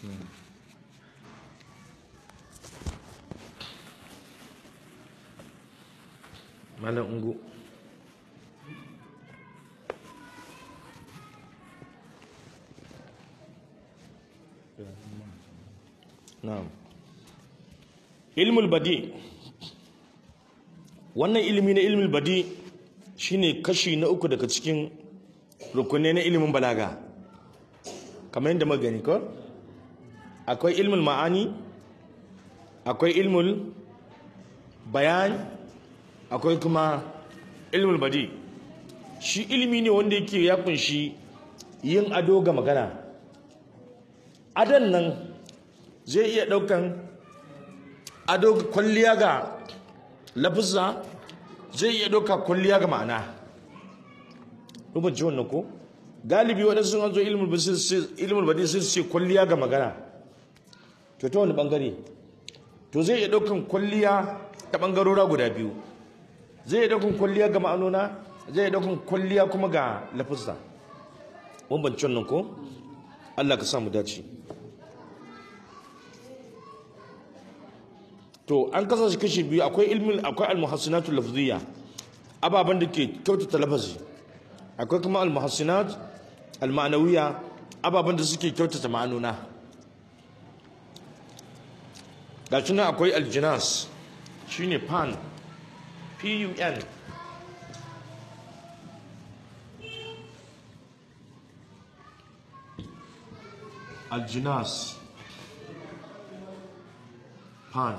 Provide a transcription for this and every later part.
malam ungu na'am ilmul badi wannan ilimi na ilmul badi shine kashi na uku daga cikin rukunai na ilimin balaga kamar yadda magani ko akwai ilmul ma'ani akwai ilmul bayan akwai kuma ilmul badi shi ilimi ne wanda yake ya kunshi yin ado ga magana adon nan zai iya daukan ado kwalliya ga lafizza zai iya dauka kwalliya ga ma'ana rubuci wannan ko galibi waɗansu an zo ilmul badi sai su ce kwalliya ga magana to ta wani bangare to zai iya daukan kwalliya ta bangarora guda biyu zai iya daukan kwalliya ga ma'anona zai iya daukan kwalliya kuma ga lafizza bambancin nan ko Allah ka samu dace to an kasa shi kashi biyu akwai ilmin akwai almuhassinatul lafziyya ababan da ke kyautata lafazi akwai kuma almuhassinat alma'nawiyya ababan da suke kyautata ma'anona ga shi nan akwai aljinas shine pan p u n aljinas pan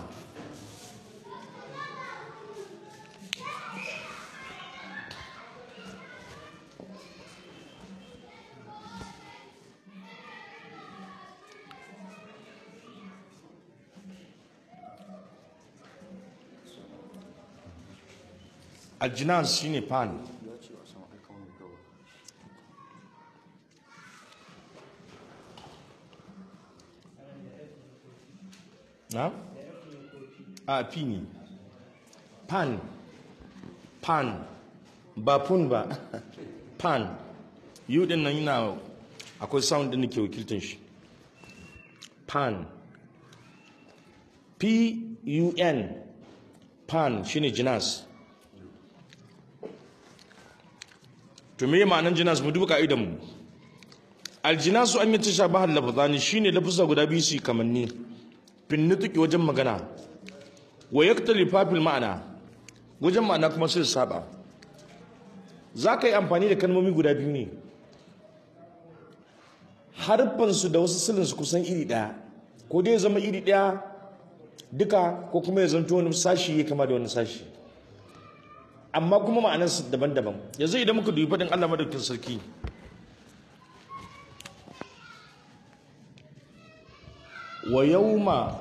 aljinas shine pan na? a fi ne pan pan ba pun ba pan yi din nan yana akwai sound din da ke wakiltin shi pan p-u-n pan shine jinas to me ma'anan jinas mu duba ka'idan mu aljinasu an yi tashabahar lafazani shine lafasa guda biyu su kamanni fin nutuki wajen magana wa yaktalifa fil ma'ana wajen ma'ana kuma sai saba za ka yi amfani da kalmomi guda biyu ne harfansu da wasu silinsu kusan iri ɗaya ko dai ya zama iri ɗaya duka ko kuma ya zanto wani sashi ya kama da wani sashi amma kuma ma'anarsu daban-daban yanzu idan muka dubi faɗin allah madaukin sarki wa yauma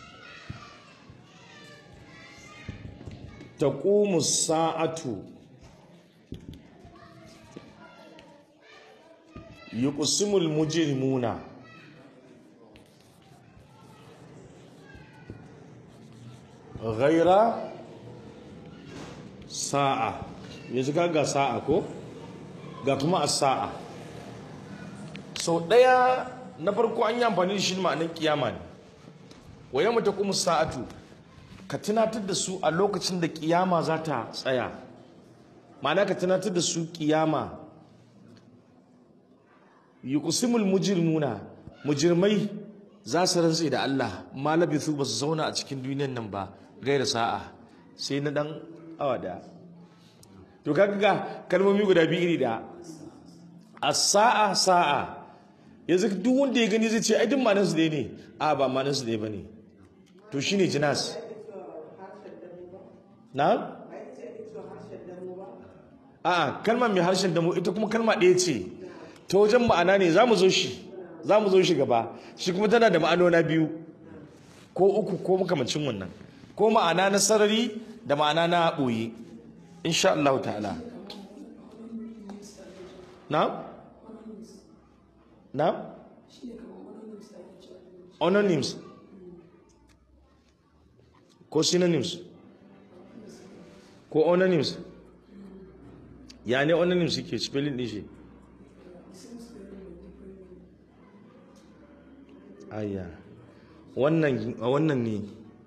taqumu sa'atu yuqsimul mujrimuna ghaira sa'a yanzu ga sa'a ko ga kuma as-sa'a sau ɗaya na farko an yi amfani da shi ma'anin kiyama ne wa yamma ta kuma sa'atu ka tunatar da su a lokacin da kiyama za ta tsaya ma'ana ka tunatar da su kiyama yuqsimul mujrimuna mujrimai za su rantse da Allah ma labithu ba su zauna a cikin duniyan nan ba gaira sa'a sai na dan awa daya to kaga ga kalmomi guda biyu iri da as-sa'a sa'a yanzu duk wanda ya gani zai ce ai duk ma'anar su ne a ba ma'anar su ba ne to shine jinas na a kalma mai harshen damu ita kuma kalma ɗaya ce ta wajen ma'ana ne za mu zo shi za mu zo shi gaba shi kuma tana da ma'anona biyu ko uku ko makamacin wannan ko ma'ana na sarari da ma'ana na ɓoye insha Allah ta'ala na? na? Ononyms ko synonyms ko ononyms ya ne ononyms suke spelling din shi ayya wannan wannan ne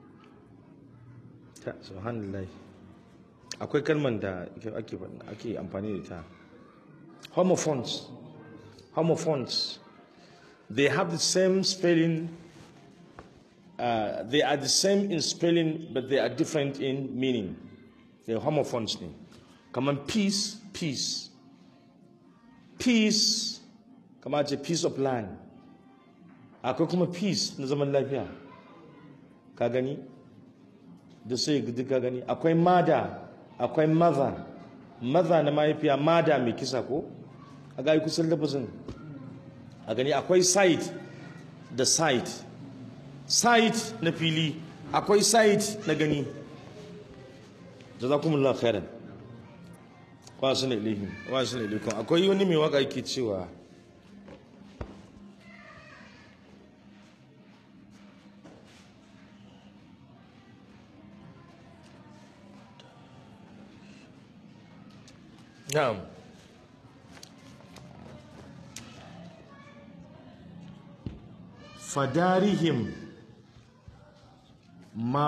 ta subhanallah akwai kalman da ake ake amfani da ita homophones homophones they have the same spelling uh, they are the same in spelling but they are different in meaning they homophones ne kamar peace peace peace kamar ce peace of land akwai kuma peace na zaman lafiya ka gani da sai duk ka gani akwai mada akwai mother mother na mahaifiya mada mai kisa ko a ga kusan lafazin a gani akwai site da site site na fili akwai site na gani jazakumullahu khairan wa sunna ilaihim wa sunna ilaikum akwai wani mai waka yake cewa na'am fadarihim ma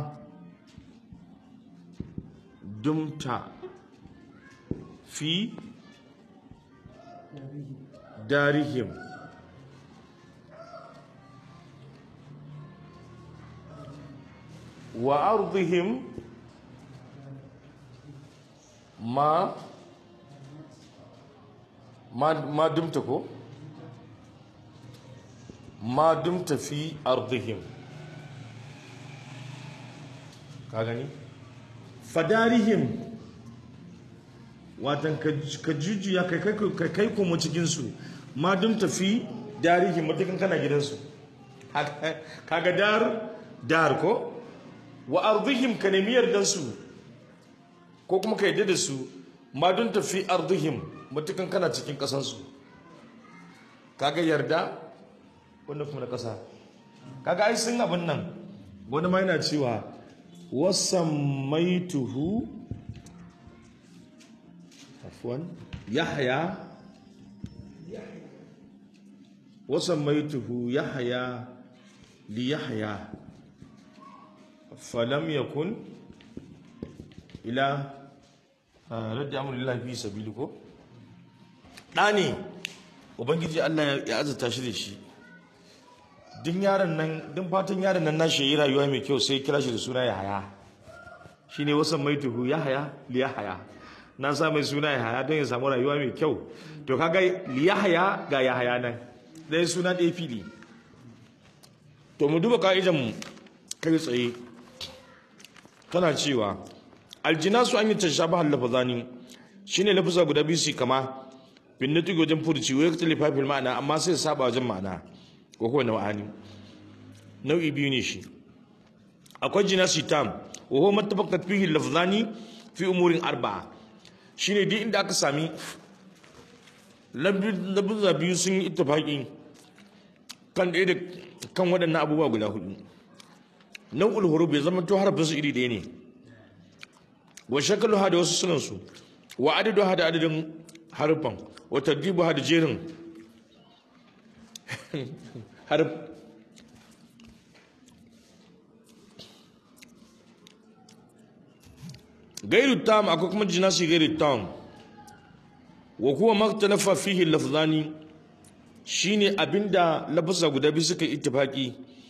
dumta fi darihim wa ardihim ma ma ma dumta ko ma dumta fi ardihim ka gani fadarihim watan ka jujuya kai kai kuma cikinsu ma dum tafi darihi matakan kana gidansu kaga dar dar ko wa ardihim ka nemi yardansu ko kuma ka yadda da su ma dum tafi ardihim matakan kana cikin kasansu kaga yarda wanda kuma na kasa kaga ai sun abin nan wani ma yana cewa wasan maituhu عفوا يحيى وسميته يحيى ليحيى فلم يكن إلى رد أمر الله في سبيلك ɗani ubangiji Allah ya azurta shi da shi din yaron nan din fatan yaron nan nashi yi rayuwa mai kyau sai kira shi da suna Yahaya shine wasan maituhu Yahaya li Yahaya na sa mai suna Yahaya don ya samu rayuwa mai kyau to kaga li Yahaya ga Yahaya nan dai suna ɗaya fili to mu duba ka'idan mu kai tsaye tana cewa aljinasu an yi tashabaha lafazani shine lafaza guda biyu su kama bin nutqi wajen furci wa yaktali fafil ma'ana amma sai saba wajen ma'ana ko kowane ma'ani nau'i biyu ne shi akwai jinasi tam wa huwa mattafaqat fihi lafzani fi umurin arba'a shine duk inda aka sami labuzza biyu sun yi ittifaqi kan ɗaya da kan waɗannan abubuwa guda hudu nau'ul huruf bai zama to harafin su iri ɗaya ne wa shakalu da wasu sunan su wa adadu da adadin harfan wa tartibu da jerin harf gairu tam akwai kuma jinasi gairu tam wa kuwa maktalafa fihi lafzani shine abinda lafza guda biyu suka ittifaki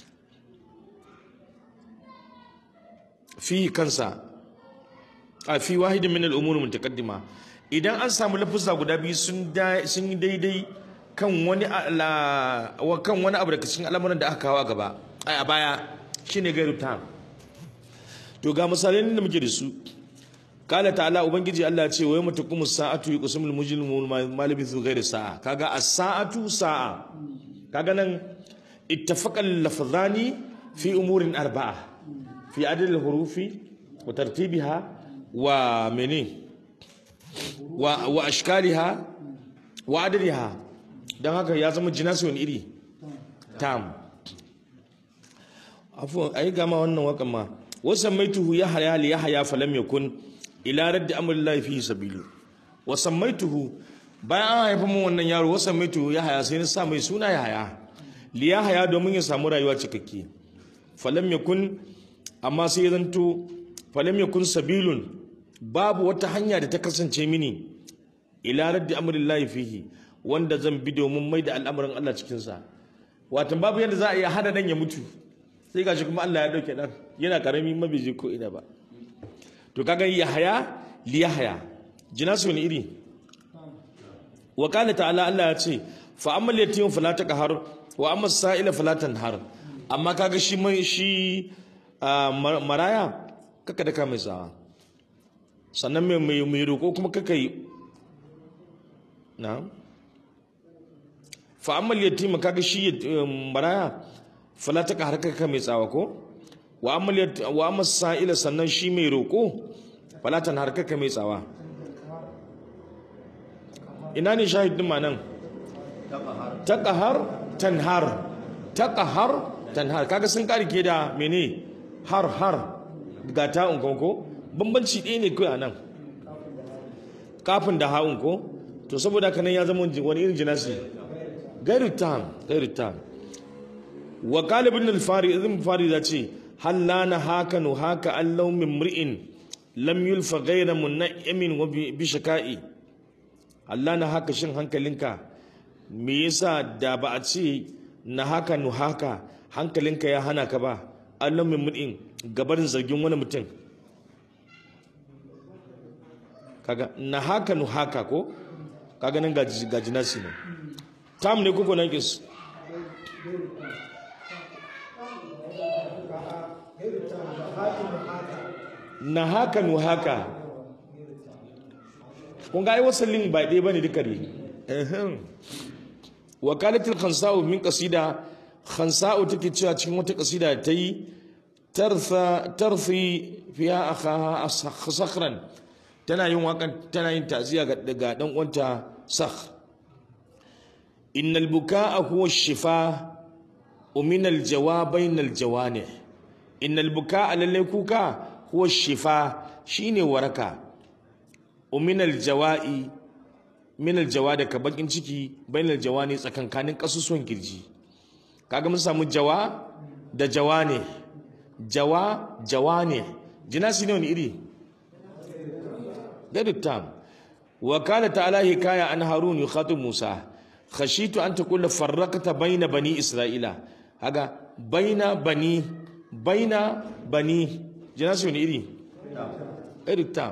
fihi kansa a fi wahidin min al-umur mutaqaddima idan an samu lafza guda biyu sun sun yi daidai kan wani kan wani abu daga cikin al'amuran da aka kawo gaba a baya shine gairu tam to ga misalan da muke da su kala ta'ala ubangiji Allah ya ce wa yawma taqumu sa'atu yuqsimul mujrimun ma labithu ghayra sa'a kaga as-sa'atu sa'a kaga nan ittafaqa al-lafzani fi umurin arba'a fi adad al-hurufi wa tartibiha wa mene wa wa ashkaliha wa adadiha dan haka ya zama jinasi wani iri tam afu ai gama wannan wakan ma wasan maituhu ya haya li ya haya falam yakun ila raddi amrillahi fi sabilu wa sammaituhu bayan an haifa mun wannan yaro wa sammaituhu ya haya sai na sa mai suna ya haya liyahaya domin ya samu rayuwa cikakke falam yakun amma sai ya zanto falam yakun sabilun babu wata hanya da ta kasance mini ila raddi amrillahi fihi wanda zan bi domin mai da al'amarin Allah cikin sa watan babu yadda za a iya hada dan ya mutu sai gashi kuma Allah ya dauke dan yana karami mabiji ko ina ba to kaga yahaya liyahaya jinasu ne iri wa qala ta'ala Allah ya ce fa ammal yatim fala taqhar wa amma sa'ila fala tanhar amma kaga shi mai shi maraya kaka da ka mai tsawa sannan mai mai mai roko kuma kaka yi na fa ammal yatim kaga shi maraya fala taqhar kaka mai tsawa ko wa ammal wa amma sa'ila sannan shi mai roko fala tanhar kaka mai tsawa ina ne shahidin ma nan taqahar tanhar taqahar tanhar kaga sun karike da mene har har ga ta'un ko bambanci ɗaya ne kai anan kafin da ha'un ko to saboda haka nan ya zama wani irin jinasi gairu tam gairu tam wa qala ibn al-fari ibn fari da ce hal lana haka nu haka allau min mri'in lam yulfa ghayra munaimin wa bi shaka'i Allah na haka shin hankalinka me yasa da ba a ce na haka nu haka hankalinka ya hana ka ba Allah min mudin gabarin zargin wani mutum kaga na haka nu haka ko kaga nan ga jinasi ne tam ne kuko nan kis na haka nu haka kun ga ai wasallin ba ɗaya bane duka ne wakalatul khansa'u min qasida khansa'u take cewa cikin wata qasida ta yi tarfa tarfi fiha akhaha sakhran tana yin wakan tana yin ta'ziya ga daga dan uwanta sakh innal bukaa huwa shifa ومن الجوابين الجوانح إن البكاء للي كوكا هو الشفاء شيني وركا ومن الجواء min aljawa daga bakin ciki bain aljawani tsakankanin kasusuwan kirji kaga mun samu jawa da jawa ne jawa jawa ne jinasi ne wani iri gadu tam wa kana ta'ala hikaya an harun yukhatib musa khashitu an taqula farraqta baina bani isra'ila haga baina bani baina bani jinasi wani iri gadu tam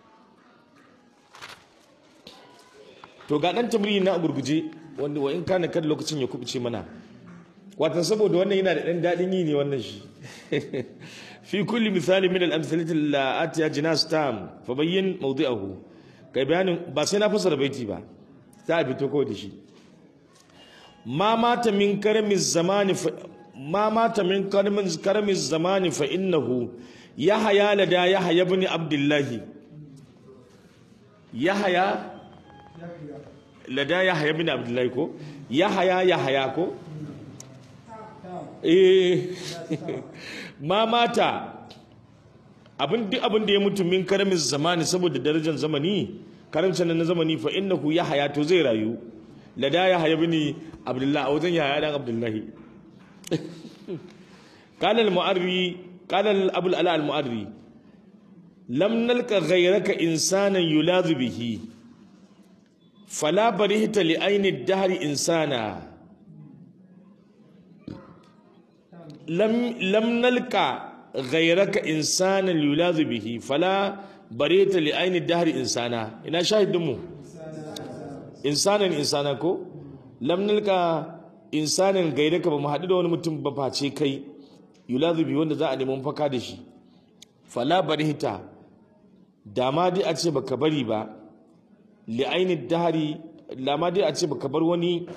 to ga dan tamrini na gurguje wanda wa in kana kan lokacin ya kubuce mana watan saboda wannan yana da dan dadin yi ne wannan shi fi kulli misali min al-amsalati allati ajnas tam fa bayyin mawdi'ahu kai bayanin ba sai na fasara baiti ba za a fito ko da shi ma mata min karamiz zamani ma mata min karamiz karamiz zamani fa innahu yahya lada yahya ibn abdullahi yahya lada ya haya bin abdullahi ko ya haya ya haya ko eh ma mata abin duk abin da ya mutu min karamin zamani saboda darajar zamani karamcin na zamani fa innahu ya haya to zai rayu lada ya haya bin abdullahi a wajen ya haya dan abdullahi قال المعري قال ابو الالاء المعري لم نلقى غيرك انسانا يلاذ به فلا برهت لأين الدهر إنسانا لم لم نلقى غيرك إنسانا يلاذ به فلا برهت لأين الدهر إنسانا إنا شاهد دمو إنسانا إنسانا كو لم نلقى إنسانا غيرك بمحدد ونمتم بفاتي كي يلاذ به wanda za a nemi mafaka da shi fala barihta dama dai a ce baka bari ba li'ainin dahari lama dai a ce baka bar wani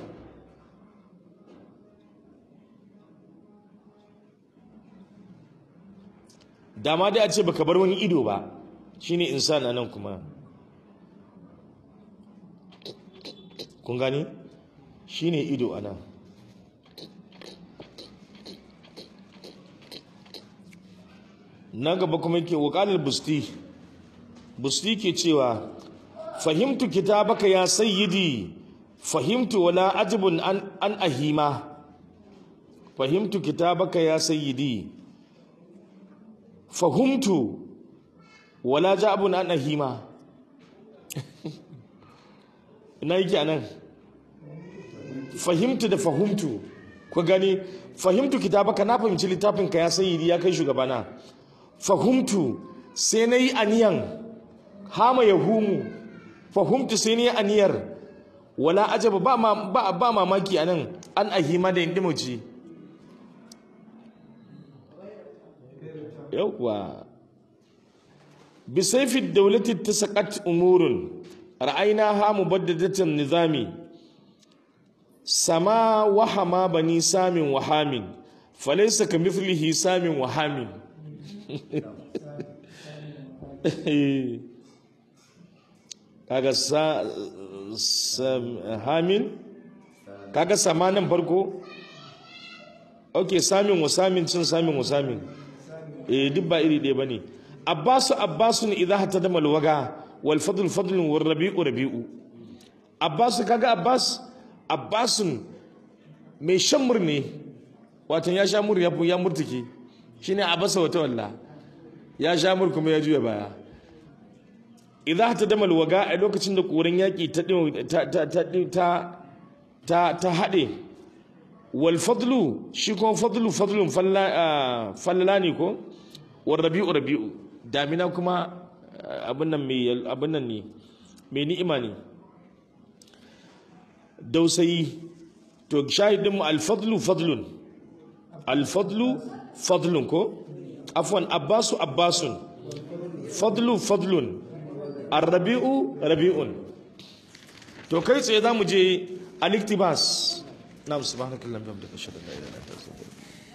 dama dai a ce baka bar wani ido ba shine insan nan kuma kun gani shine ido anan na gaba kuma yake wakalar busti busti ke cewa fahimtu kitabaka ya sayyidi fahimtu wala ajibun an, an ahima fahimtu kitabaka ya sayyidi fahimtu wala ja'abun an ahima ina yake anan fahimtu da fahimtu ku gani fahimtu kitabaka na fahimci littafin ka ya sayyidi ya kai shugabana fahimtu sai na yi aniyan hama ya humu fahimtu sai na yi aniyar wala ajaba ba, ma, ba, ba mamaki anan an ahima da indimuci yauwa bisaifi daulati ta saƙat umurun ra'ayina ha mubaddadatan nizami sama wahama bani samin wahamin falaisa ka mithlihi samin wahamin kaga sa, hamin kaga samanin farko ok samin wa samin cin samin wa samin eh duk ba iri ɗaya bane abbasu abbasun idza hatta da malwaga wal fadl fadlun wal rabi'u rabi'u abbasu kaga abbas abbasun mai shan murne watan ya sha mur ya ya murtuke shine abasa wata walla ya sha mur kuma ya juya baya idza hatta da malwaga a lokacin da koren yaki ta ta ta ta ta ta hade wal fadlu shi kuma fadlu fadlun falla ne ko wal rabi'u rabi'u damina kuma abin nan mai abin nan ne mai ni'ima ne dausayi to shahidin mu alfadlu fadlun alfadlu fadlun ko afwan abbasu abbasun fadlu fadlun arrabi'u rabi'un to kai tsaye za mu je aliktibas na subhanakallahumma wa bihamdika ashhadu an la ilaha illa anta astaghfiruka